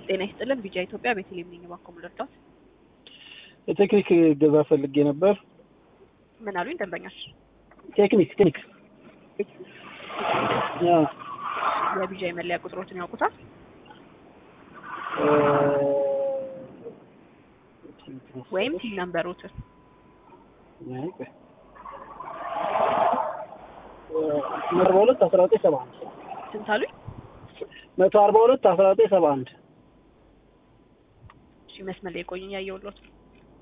ጤና ይስጥልን ቢጃ ኢትዮጵያ ቤተልሔም ነኝ። እባክዎ ምን ልርዳዎት? የቴክኒክ ገዛ ፈልጌ ነበር። ምን አሉኝ ደንበኛች? ቴክኒክ ቴክኒክ ያ የቢጃ የመለያ ቁጥሮትን ያውቁታል? ወይም ቲን ነምበሮትን መቶ አርባ ሁለት አስራ ዘጠኝ ሰባ አንድ ስንት አሉኝ? መቶ አርባ ሁለት አስራ ዘጠኝ ሰባ አንድ እሺ መስመር ላይ ቆዩኝ ያየሁልዎት ነው።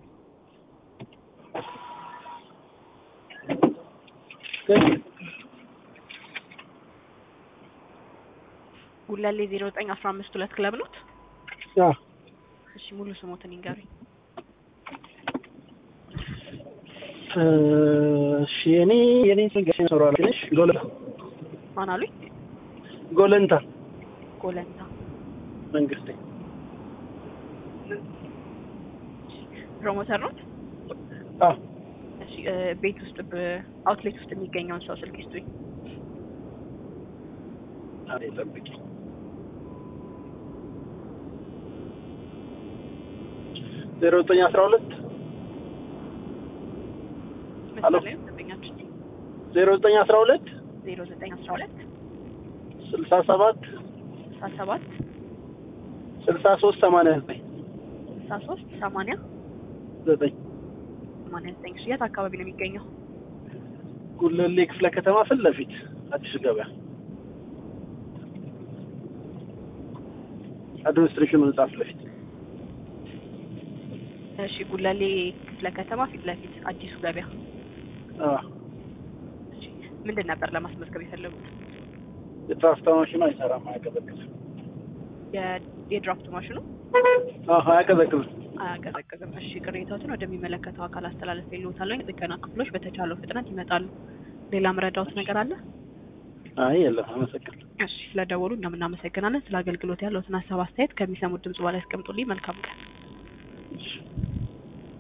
ጉለሌ ዜሮ ዘጠኝ አስራ አምስት ሁለት ክለብ ኖት? ያ እሺ ሙሉ ስሞትን ይንገሩኝ። እሺ የኔ የኔ ስም ገሽ ኖሯል ትንሽ ጎለንታ ማን አሉኝ? ጎለንታ ጎለንታ መንግስቴ ፕሮሞተር ኖት? አ እሺ እ ቤት ውስጥ በአውትሌት ውስጥ የሚገኘውን ሰው ስልክ ይስጡኝ። አሬ ጠብቂ ዜሮ ዘጠኝ አስራ ሁለት መስመር ላይ ነው ደንበኛችን። ዜሮ ዘጠኝ አስራ ሁለት ዜሮ ዘጠኝ አስራ ሁለት ስልሳ ሰባት ስልሳ ሰባት ስልሳ ሶስት ሰማንያ ዘጠኝ ስልሳ ሶስት ሰማንያ ዘጠኝ ሰማንያ ዘጠኝ እሺ የት አካባቢ ነው የሚገኘው? ጉለሌ ክፍለ ከተማ ፊት ለፊት አዲስ ገበያ አድሚኒስትሬሽን ህንጻ ፊት ለፊት እሺ ጉለሌ ክፍለ ከተማ ፊት ለፊት አዲሱ ገበያ። አ እሺ ምንድን ነበር ለማስመዝገብ የፈለጉት? የትራፍታ ማሽኑ አይሰራም አያቀዘቅዝም የ- የድራፍት ማሽኑ አ አያቀዘቅዝም አያቀዘቅዝም። እሺ ቅሬታዎትን ወደሚመለከተው አካል አስተላለፍ የለውታለሁ። የጥገና ክፍሎች በተቻለው ፍጥነት ይመጣሉ። ሌላ ምረዳዎት ነገር አለ? አይ የለም አመሰግናለሁ እሺ ስለደወሉ እኛም እናመሰግናለን። ስለ አገልግሎት ያለዎትን ሀሳብ አስተያየት ከሚሰሙት ድምጽ በላይ ያስቀምጡልኝ። መልካም ቀን። እሺ